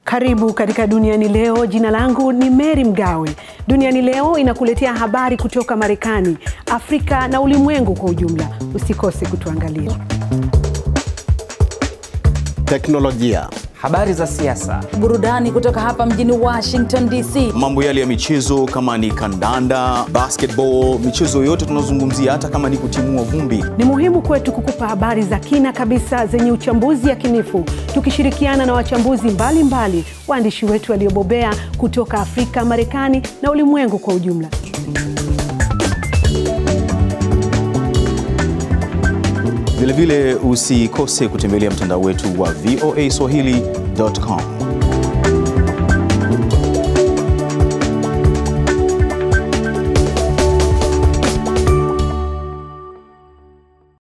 Karibu katika Duniani Leo. Jina langu ni Mary Mgawe. Duniani Leo inakuletea habari kutoka Marekani, Afrika na ulimwengu kwa ujumla. Usikose kutuangalia. Teknolojia, habari za siasa, burudani kutoka hapa mjini Washington DC, mambo yale ya michezo kama ni kandanda, basketball, michezo yote tunazungumzia, hata kama ni kutimua vumbi. Ni muhimu kwetu kukupa habari za kina kabisa zenye uchambuzi yakinifu, tukishirikiana na wachambuzi mbalimbali, waandishi wetu waliobobea kutoka Afrika, Marekani na ulimwengu kwa ujumla. Vilevile usikose kutembelea mtandao wetu wa voaswahili.com.